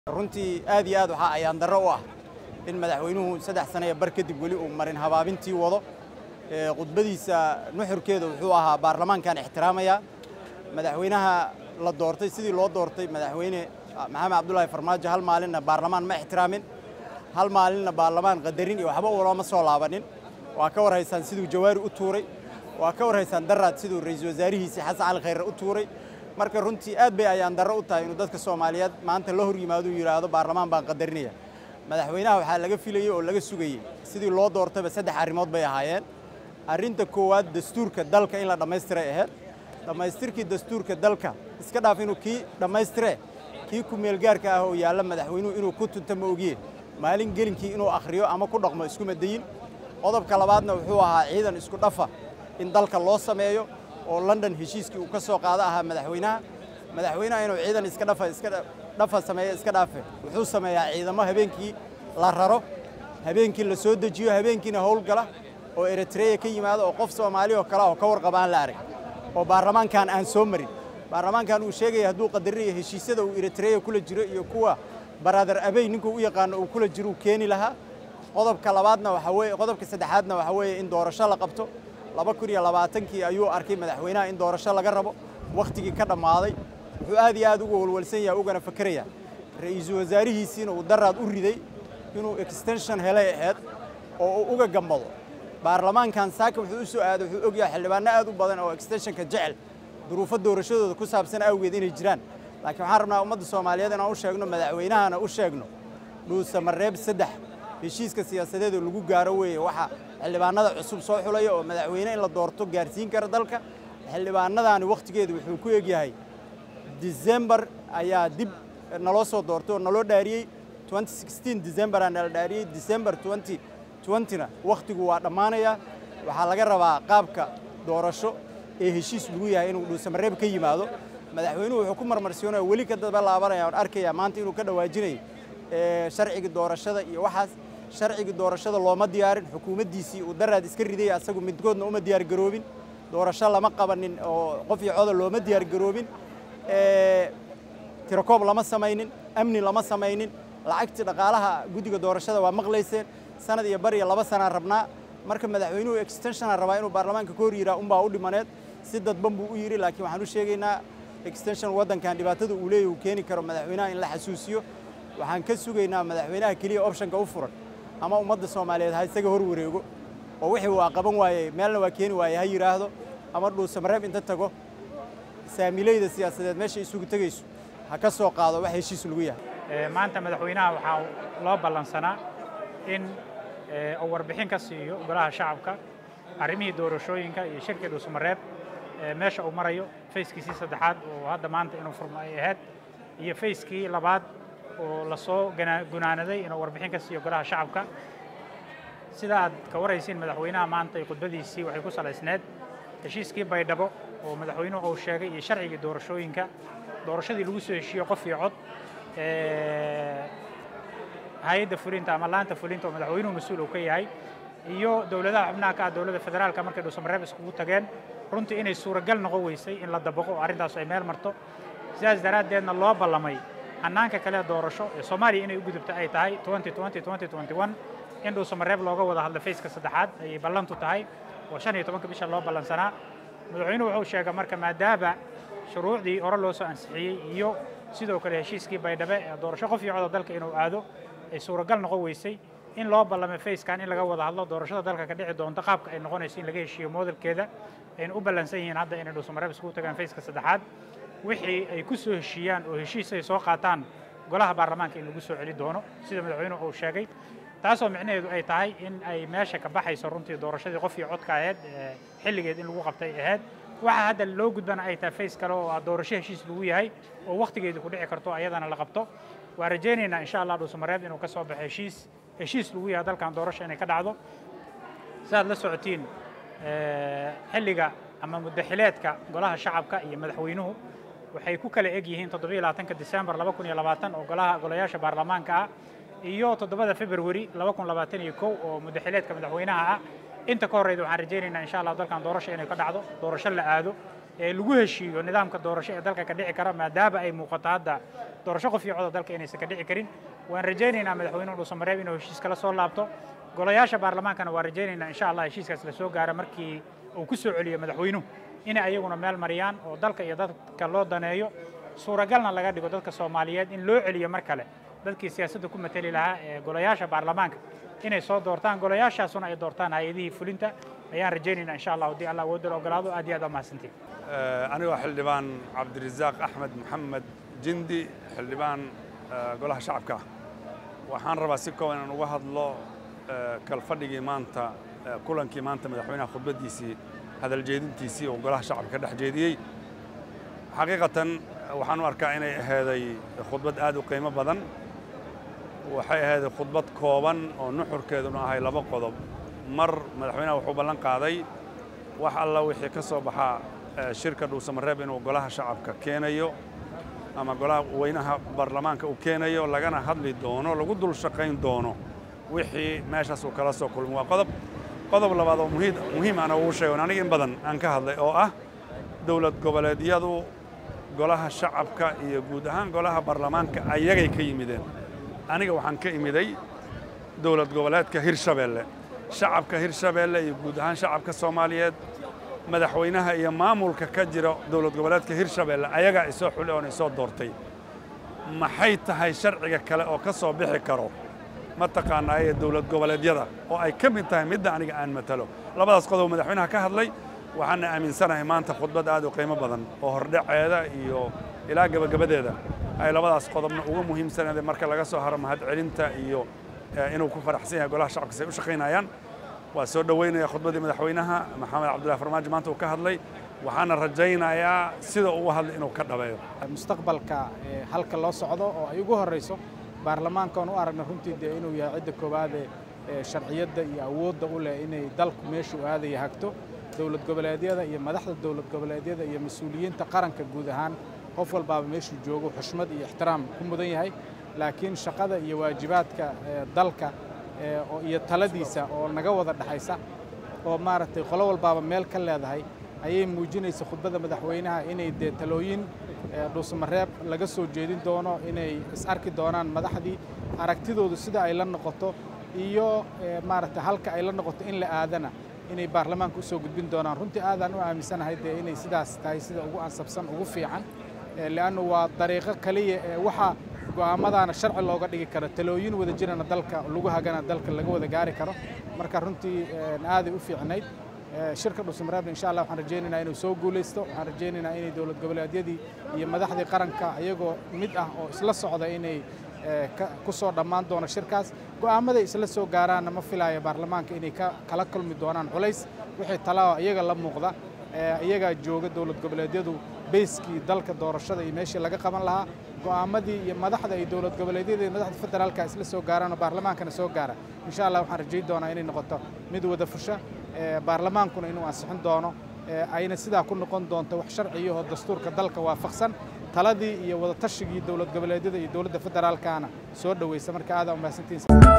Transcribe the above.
runtii aad iyo aad waxaa ayaan darro u ah in madaxweynuhu saddex sanaya bar kadib weli uu marin habaabintii wado khudbadiisa nuxurkeeda wuxuu ahaa baarlamaankan ixtiraamaya madaxweynaha la doortay sidii loo doortay madaxweyne maxamed cabdulaahi farmaajo hal maalinna baarlamaan ma ixtiraamin hal maalinna baarlamaan qadarin iyo waxba ulama soo laabanin waa ka war haysaan siduu jawaari u tuuray waa ka war haysaan daraad siduu ra'iisul wasaarihiisii xasan cali khayre u tuuray marka runtii aad bay ayaan darro u tahay inuu dadka soomaaliyeed maanta la hor yimaado uu yidhaahdo baarlamaan baan qadarinaya madaxweynaha waxaa laga filayey oo laga sugayey sidii loo doortayba saddex arrimood bay ahaayeen arrinta koowaad dastuurka dalka in la dhammaystiray ahayd dhammaystirkii dastuurka dalka iska dhaaf inuu kii dhammaystire kii ku meelgaarka ah oo yaalla madaxweynuhu inuu ku tunta ma ogiye maalin gelinkii inuu akhriyo ama ku dhaqmo iskuma dayin qodobka labaadna wuxuu ahaa ciidan isku dhafa in dalka loo sameeyo oo london heshiiskii uu ka soo qaado ahaa madaxweynaha madaxweynaha inuu ciidan iska dhafa iska dhafa sameeyo iska dhaafe wuxuu sameeyaa ciidamo habeenkii la raro habeenkii la soo dejiyo habeenkiina howlgala oo eritreya ka yimaado oo qof soomaali oo kale oo ka warqaba aan la arag oo baarlamaankan aan soo marin baarlamaankan uu sheegaya hadduu qadarinayo heshiisyada uu eritreya kula jiro iyo kuwa baraadar abey ninkuu u yaqaano uu kula jiro uu keeni lahaa qodobka labaadna waxa weeye qodobka saddexaadna waxa weeye in doorasho la qabto laba kun iyo labaatankii ayuu arkay madaxweynaha in doorasho laga rabo wakhtigii ka dhammaaday wuxuu aad iyo aad uga walwalsan yahay ugana fakeraya ra'iisul wasaarihiisiina uu daraad u riday inuu extension helay ahayd oo uu uga gambado baarlamaankan saaka wuxuu u soo aaday wuxuu ogyahay xildhibaano aad u badan oo extensionka jecel duruufo doorashadooda ku saabsan awgeed inay jiraan laakiin waxaan rabnaa ummadda soomaaliyeed inaan u sheegno madaxweynahana u sheegno dhuusamareeb saddex heshiiska siyaasadeed oo lagu gaaro weeye waxa xildhibaanada cusub soo xulaya oo madaxweyne in la doorto gaarsiin kara dalka xildhibaanadaani wakhtigeedu wuxuu ku egyahay december ayaa dib naloo soo doortay oo naloo dhaariyey december aa nala dhaariyey december na wakhtigu waa dhammaanaya waxaa laga rabaa qaabka doorasho ee heshiis lagu yahay inuu dhuusamareeb ka yimaado madaxweynuhu wuxuu ku marmarsiinaya weli ka daba laabanaya aan arkaya maanta inuu ka dhawaajinayo sharcigii doorashada iyo waxaas sharcigii doorashada looma diyaarin xukuumaddiisii uu daraad iska ridaya asagu midkoodna uma diyaar garoobin doorasho lama qabanin oo qof iyo coda looma diyaar garoobin tirakoob lama samaynin amni lama samaynin lacagtii dhaqaalaha guddiga doorashada waa maqlayseen sanad iyo bar iyo laba sanaan rabnaa marka madaxweynuhu extensiona rabaa inuu baarlamaanka ka hor yiraa unbaa u dhimaneed si dadban buu u yidhi laakiin waxaan u sheegaynaa extension waddankan dhibaatada uu leeyahy uu keeni karo madaxweynaha in la xasuusiyo waxaan ka sugaynaa madaxweynaha keliya optionka u furan ama ummadda soomaaliyeed ha isaga hor wareego oo wixii waa qaban waayey meelna waa keeni waaye ha yidhaahdo ama dhuusamareeb inta tago saamileyda siyaasadeed meesha isugu tegayso ha ka soo qaado wax heshiis lagu yahay maanta madaxweynaha waxaa loo ballansanaa in uu warbixin ka siiyo golaha shacabka arrimihii doorashooyinka iyo shirkii dhuusamareeb meesha uu marayo fayskiisii saddexaad oo hadda maanta inuu furmo ay ahayd iyo fayskii labaad oo lasoo gunaanaday inuu warbixin ka siiyo golaha shacabka sida aad ka waraysiin madaxweynaha maanta iyo khudbadiisii waxay ku salaysneed heshiiskii baydhabo oo madaxweynuhu uu sheegay iyo sharcigii doorashooyinka doorashadii lagu soo heshiiyo qof iyo cod hay-adda fulinta ama laanta fulinta oo madaxweynuhu mas-uul uu ka yahay iyo dowladaha xubnaha ka ah dowladda federaalka markay dhuusamareeb iskugu tageen runtii inay suuragal noqon weysay in la dabaqo oo arrintaas ay meel marto sidaas daraaddeedna loo ballamay hannaanka kale doorasho ee soomaaliya inay u gudubto ay tahay in dhuusamareeb looga wada hadla fayska saddexaad ayay ballantu tahay oo shan iyo tobanka bisha loo ballansanaa madaxweynuhu wuxuu sheegay marka maadaama shuruucdii hore loo soo ansixiyey iyo sidoo kale heshiiskii baydhabe ee doorasho qof iyo coda dalka inuu aado ay suuragal noqon weysay in loo ballamay fayskan in laga wada hadlo doorashada dalka ka dhici doonto qaabka ay noqonayso in laga heshiiyo moodalkeeda ayna u ballansan yihiin hadda inay dhuusamareeb iskugu tagaan fayska saddexaad wixii ay ku soo heshiiyaan oo heshiis ay soo qaataan golaha baarlamaanka in lagu soo celi doono sida madaxweynuhu uu sheegay taasoo micnaheedu ay tahay in ay meesha ka baxayso runtii doorashadii qof iyo codka ahayd xilligeed in lagu qabtay ahayd waxaa hadda loo gudbana ay tahay fays kale oo ah doorasho heshiis lagu yahay oo wakhtigeedu ku dhici karto ayadana la qabto waa rajaynaynaa insha allah dhuusamareeb inuu ka soo baxo heshiis heshiis lagu yahay dalkan doorasho inay ka dhacdo sidaad la socotiin xilliga ama muddaxileedka golaha shacabka iyo madaxweynuhu waxay ku kala eg yihiin toddobiyo labaatanka disembar laba kun iyo labaatan oo golaha golayaasha baarlamaanka ah iyo toddobada februari laba kun labaatan iyo kow oo muddaxileedka madaxweynaha ah inta ka horreyda waxaan rajaynaynaa insha allah dalkan doorasho inay ka dhacdo doorasho la aado lagu heshiiyo nidaamka doorasho ee dalka ka dhici kara maadaama ay muuqato hadda doorasho qof iyo coda dalka inaysan ka dhici karin waan rajaynaynaa madaxweynuhu dhuusamareeb inuu heshiis kala soo laabto golayaasha baarlamaankana waan rajaynaynaa insha allah heshiiskaas la soo gaaro markii uu ku soo celiyo madaxweynuhu inay ayaguna meel mariyaan oo dalka iyo dadka loo daneeyo suuragalna laga dhigo dadka soomaaliyeed in loo celiyo mar kale dadkii siyaasadda ku mateli lahaa ee golayaasha baarlamaanka inay soo doortaan golayaashaasuna ay doortaan hay-adihii fulinta ayaan rajaynaynaa insha allah haddii allah awoodda la ogolaado aad iyo aad waa mahadsantiin anigoo xildhibaan cabdirasaaq axmed maxamed jindi xildhibaan golaha shacabka waxaan rabaa si kooban inaan uga hadlo kalfadhigii maanta kulankii maanta madaxweynaha khudbaddiisii hadal jeedintiisii oo golaha shacabka ka dhex jeediyey xaqiiqatan waxaan u arkaa inay ahaaday khudbad aad u qiimo badan waxay ahaaday khudbad kooban oo nuxurkeeduna ahay laba qodob mar madaxweynaha wuxuu ballan qaaday wax alla wixii ka soo baxaa shirka dhuusamareeb inuu golaha shacabka keenayo ama golaha weynaha baarlamaanka uu keenayo lagana hadli doono lagu dul shaqayn doono wixii meeshaas uu kala soo kulmo waa qodob qodob labaad oo muhiim aan ugu sheego aniga in badan aan ka hadlay oo ah dowlad goboleedyadu golaha shacabka iyo guud ahaan golaha baarlamaanka ayagay ka yimideen aniga waxaan ka imiday dowlad goboleedka hirshabeelle shacabka hirshabeelle iyo guud ahaan shacabka soomaaliyeed madaxweynaha iyo maamulka ka jira dowlad goboleedka hirshabeelle ayagaa isoo xuli oon isoo doortay maxay tahay sharciga kale oo ka soo bixi karo mataqaanaa ee dowlad goboleedyada oo ay ka mid tahay midda aniga aan matalo labadaas qodob madaxweynaha ka hadlay waxaana aaminsanahay maanta khudbad aad u qiimo badan oo hordhaceeda iyo ilaa gebagabadeeda ay labadaas qodobna ugu muhiimsanaydeen marka laga soo haro mahadcelinta iyo inuu ku faraxsan yahay golaha shacabka say u shaqaynayaan waa soo dhoweynaya khudbaddii madaxweynaha maxamed cabdullahi farmaajo maanta uu ka hadlay waxaana rajaynayaa sida uu hadlay inuu ka dhabeeyo mustaqbalka halka loo socdo oo ay ugu horrayso baarlamaankan u aragna runtii dee inuu yahay cidda koowaade sharciyadda iyo awoodda u leh inay dalku meeshuu aadaya hagto dowlad goboleedyada iyo madaxda dowlad goboleedyada iyo mas-uuliyiinta qaranka guud ahaan qof walbaaba meeshuu joogo xushmad iyo ixtiraam ku mudan yahay laakiin shaqada iyo waajibaadka dalka iyo taladiisa oo naga wada dhexaysa oo maaragtay qolo walbaaba meel ka leedahay ayay muujinaysa khudbadda madaxweynaha inay dee talooyin dhuusamareeb laga soo jeedin doono inay is arki doonaan madaxdii aragtidoodu sida ay la noqoto iyo maaragtay halka ay la noqoto in la aadana inay baarlamaanka u soo gudbin doonaan runtii aadaan u aaminsanahay dee inay sidaas tahay sida ugu ansabsan ugu fiican leannu waa dariiqo kaliya ee waxa go'aamadaana sharci looga dhigi karo talooyin wada jirana dalka lagu hagana dalka laga wada gaari karo marka runtii aaday u fiicnayd shirka dhuusamareebna insha allah waxaan rajaynaynaa inuu soo guulaysto waxaan rajaynaynaa inay dowlad goboleedyadii iyo madaxdii qaranka iyagoo mid ah oo isla socda inay ku soo dhammaan doono shirkaas go'aamaday isla soo gaaraanna ma filaya baarlamaanka inay kala kulmi doonaan culays wixii talaa iyaga la muuqda iyagaa jooga dowlad goboleedyadu beyskii dalka doorashada iyo meeshii laga qaban lahaa go'aamadii iyo madaxda ay dowlad goboleedyada iyo madaxda federaalka isla soo gaaraan oo baarlamaankana soo gaara insha allah waxaan rajayn doonaa inay noqoto mid wada fusha baarlamaankuna inuu ansixin doono ayna sidaa ku noqon doonto wax sharciyahoo dastuurka dalka waafaqsan taladii iyo wada tashigii dowlad goboleedyada iyo dowladda federaalkaana soo dhoweysa marka aadaa umahadsantihiin